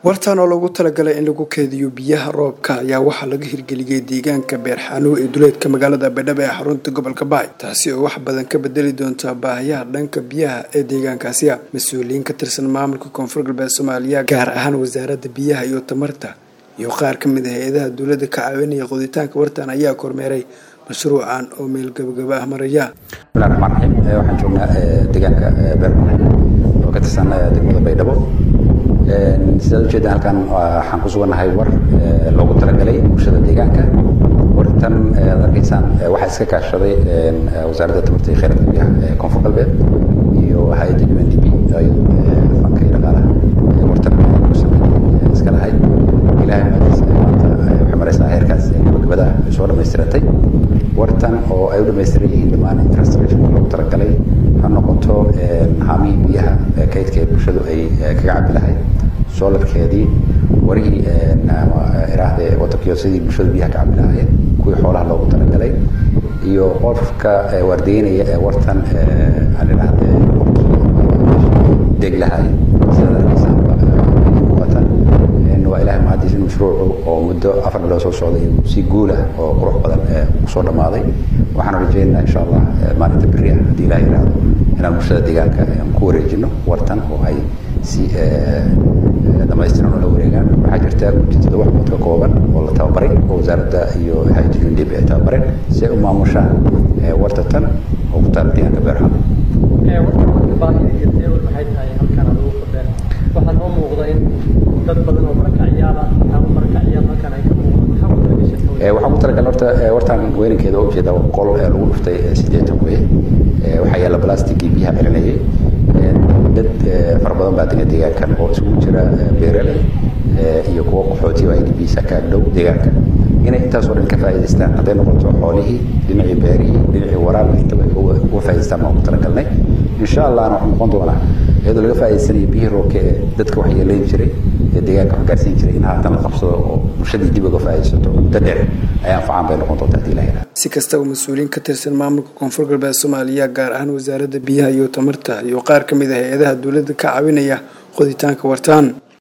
wartaan oo loogu talagalay in lagu keediyo biyaha roobka ayaa waxaa laga hirgeliyey deegaanka beerxanuw ee duleedka magaalada baydhabo ee xarunta gobolka baay taasi oo wax badan ka bedeli doonta baahiyaha dhanka biyaha ee deegaankaasi a mas-uuliyiin ka tirsan maamulka koonfur galbeed soomaaliya gaar ahaan wasaaradda biyaha iyo tamarta iyo qaar ka mid ah hay-adaha dowladda ka caawinaya qoditaanka wartaan ayaa kormeeray mashruucan oo meel gabagaba ah maraya bismillahi raxmaan raxiim waxaan joognaa deegaanka beermane oo ka tirsan degmada baydhabo sidaad ujeedaan halkan waxaan ku sugannahay war loogu talagalay bulshada deegaanka wartan aad arkaysaan waxaa iska kaashaday wasaaradda tamarta iyo kheyraadka biyaha ee koonfur galbeed iyo hay-adda u n d b fanka iyo dhaqaalaha wartan ku sameeyey iska lahay ilaahay maadiis maanta waxay maraysaa heerkaas gabagabada ay soo dhammaystiratay wartan oo ay u dhamaystiran yihiin dhammaan infrastructure loogu talagalay ha noqoto haamihii biyaha kaydka ee bulshadu ay kaga cabi lahayd soolarkeedii warihii iraahde wadankiyo sidii bulshadu biyaha ka cabi lahaayeen kuwii xoolaha loogu talagalay iyo qofka waardeynaya ee wartan aan idhaahde deg lahay sidaad arkaysaa muuqata waa ilahay mahadiis in mashruucu oo muddo afar bilood soo socday inuu si guul ah oo qurux badan kusoo dhammaaday waxaan rajaynaynaa insha allah maalinta beri ah haddii ilaah yidhaahdo inaan bulshada deegaanka ku wareejino wartan oo ay si dhamaystiran ula wareegaan waxaa jirta guddi toddoba xubnood ka kooban oo la tababaray oo wasaaradda iyo hay-adda undib ay tababareen si ay u maamushaan warta tan oo ku taala deegaanka beerxan waxaa noo muuqda in dad badan oo marakaciyaal ah ama marakaciyaal halkan ay ka muuqdaan waxaan ku talagalay horta wartaan weynankeeda oo ujeeda qol lagu dhuftay siddeetan weye waxaa yaalla blastigii biyaha celinayay dad fara badan baa dega deegaankan oo isugu jira beeraley iyo kuwo qaxootiyo i d b sa ka agdhow deegaanka inay intaasoo dhan ka faa'iidaystaan hadday noqoto xoolihii dhinacii beerihii dhinacii waraabka intaba uga faa'idaystaan baan ku talagalnay insha allahna waxuu noqon doonaa iyadoo laga faa'idaysanayo biyihii roobka ee dadka wax yeelayn jiray ee deegaanka wax gaarsiin jiray in haatan la qabsado oo bulshadii dib uga faa'iidaysato muddo dheer ay anfacaan bay noqon doontaa hadii ilaha si kastaba mas-uuliyiin ka tirsan maamulka koonfur galbeed soomaaliya gaar ahaan wasaaradda biyaha iyo tamarta iyo qaar ka mid ah hay-adaha dowladda ka caawinaya qoditaanka wartaan